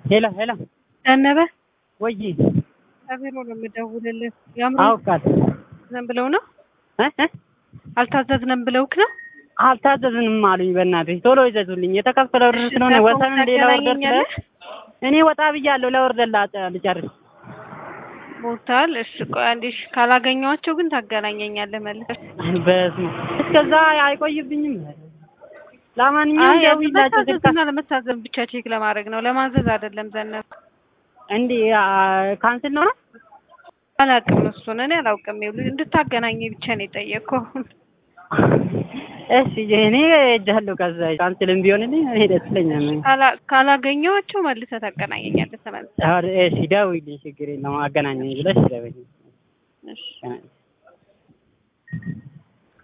ሄሎ ሄሎ ዘነበ ወይ ከቢሮ ነው የምደውልልህ። ያምሩ አውቃለሁ ዝም ብለው ነው እ እ አልታዘዝንም ብለውክ ነው? አልታዘዝንም አሉኝ። በእናትህ ቶሎ ይዘዙልኝ። የተከፈለው ብር ስለሆነ ወሰን ሌላ ወርደር ስለ እኔ ወጣ ብያለሁ። ለወርደር ላ- ልጨርስ ሞታል። እሺ ቆይ አንዴ እሺ፣ ካላገኘኋቸው ግን ታገናኘኛለህ መልሰህ። በስመ አብ። እስከዛ አይቆይብኝም። ለማንኛውም አይ ደውይላቸው ስልካ ለመታዘዝና ለመታዘዝ ብቻ ቼክ ለማድረግ ነው፣ ለማዘዝ አይደለም። ዘነበ እንዲህ ካንስል ነው ነው አላውቅም፣ እሱን እኔ አላውቅም። ይኸውልህ እንድታገናኘኝ ብቻ ነው የጠየቅኩህ። እሺ እኔ ሄጃለሁ። ከዛ ካንስልም ቢሆንልኝ እኔ ደስ ይለኛል። ካላ- ካላገኘኋቸው መልሰህ ታገናኘኛለህ ተመልሰህ። እሺ ደውይልኝ፣ ችግር የለውም አገናኘኝ ብለሽ ደውይልኝ። እሺ